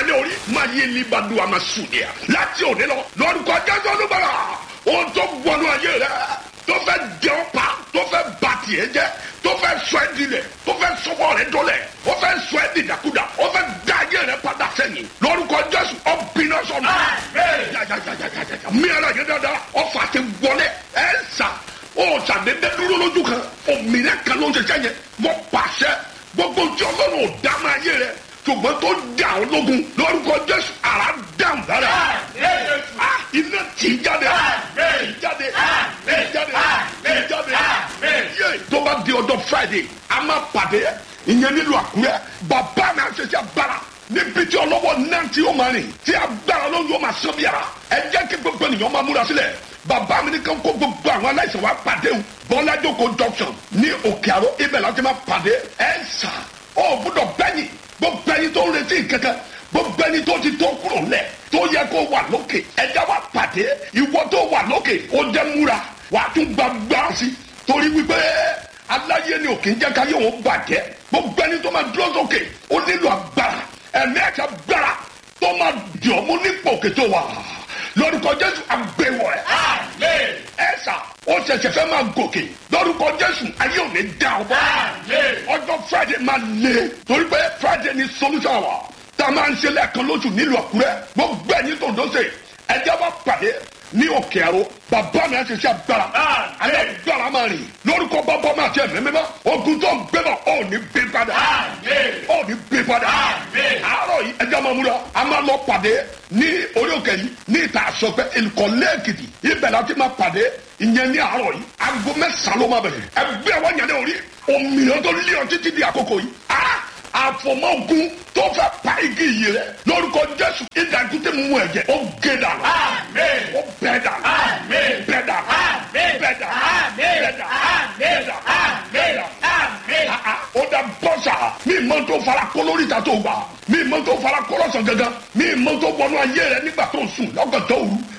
yẹlé orí máa yé libadu àmà sùdìyà láti òde lọ lórúkọ jésù olúbàrà ohun tó wọnú ayé rẹ tó fẹ́ jẹ ọ́ pa tó fẹ́ ba tiẹ̀ jẹ́ tó fẹ́ sọ ẹ́ dilẹ̀ tó fẹ́ sọ́kọ́ rẹ dọ́lẹ̀ ó fẹ́ sọ ẹ́ dìdàkudà ó fẹ́ da ayé rẹ padà sẹ́yìn lórúkọ jésù ọ̀bìnà sọ̀nù. mi ara yẹn dáadáa ọ̀fà ti wọlé ẹ̀ ń sà ó sàdédé dúró lójú kan òmìnira kan ló ń ṣiṣẹ́ yẹn wọ́n pàṣẹ gbogbo tí ọlọ́run ò dá máa yé rẹ ṣùgbọ́n tó dà ọ́ lógun lórúkọ jésù ara dáhùn dára iná tì í jáde tì í jáde tì í jáde tì í jáde yé tó bá di ọjọ́ friday a máa pàdé ìyẹn nílùú àkúrẹ́ bàbá mi àṣẹṣẹ agbára níbi tí ọlọ́wọ́ náà tí ó máa rìn tí agbára ló yóò máa sán bí ara ẹ jẹ́ kí gbogbo ènìyàn máa múra sílẹ̀ bàbá mi ní kí n kó gbogbo àwọn aláìsàn wa pàdé o bọ́lájòkó junction ní òkè àrò ibẹ̀ láti máa pàdé ẹ̀ ń sà ó gbọ́dọ̀ bẹ́yìn gbogbo ẹni tó ń retí kankan gbogbo ẹni tó ti tó kúrò lẹ̀ tó yẹ kó wà lókè ẹja wa pàdé ìwọ tó wà lókè ó jẹ́ múra wàá tún gbàgbà sí torí wípé aláyé ni òkè ń jẹ́ káyé òun bàjẹ́ gbogbo ẹni tó máa dúró sókè ó nílò agbára ẹ̀mí ẹ̀ka gbára tó máa dìọ́ mú nípò òkè tó wà lórúkọ jésù àgbẹ̀wọ̀ ẹ̀. ẹ sà ó ṣẹ̀ṣẹ̀ fẹ́ máa gòkè lórúkọ jésù ayé ò ní dá ọ bọ́. ọjọ́ friday máa le torí pé friday ni solution wa tá a máa ń ṣe lẹ́ẹ̀kan lóṣù nílùú àkúrẹ́ gbogbo ẹ̀yin tó ń dọ́sẹ̀ ẹjẹ́ bá pàdé ní òkè àrò bàbá mi àti iṣẹ́ agbára alẹ́ gbára máa rìn lórúkọ bàbá mi àti ẹ̀mí mímọ́ ogun tó ń gbé bọ̀ ọ̀ ní bí padà ọ̀ ní bí padà àárọ̀ yìí ẹjẹ́ máa múra a máa lọ pàdé ní orí òkè yìí ní ìta àsọpẹ́ ìkọ̀lẹ́ èkìtì ibẹ̀ láti máa pàdé ìyẹn ní àárọ̀ yìí aago mẹ́sàn-án ló máa bẹ̀rẹ̀ ẹgbẹ́ wọn yẹn ní orí òmìnira tó lé ọ títí di àkókò yìí àfọmọ́gun tó fẹ́ pa igi yìí rẹ lórúkọ jésù ìdàgùtì mú ẹ̀jẹ̀ ó gé dànù ó bẹ́ dànù bẹ́ dànù bẹ́ dànù bẹ́ dànù bẹ́ dànù bẹ́ dànù ó dà bọ́sà mi mọ tó fara kó lórí ìta tó gbà mi mọ tó fara kó lọ́sàn gangan mi mọ tó wọnú ayé rẹ nígbà tó sùn lọ́gàtọ̀ òru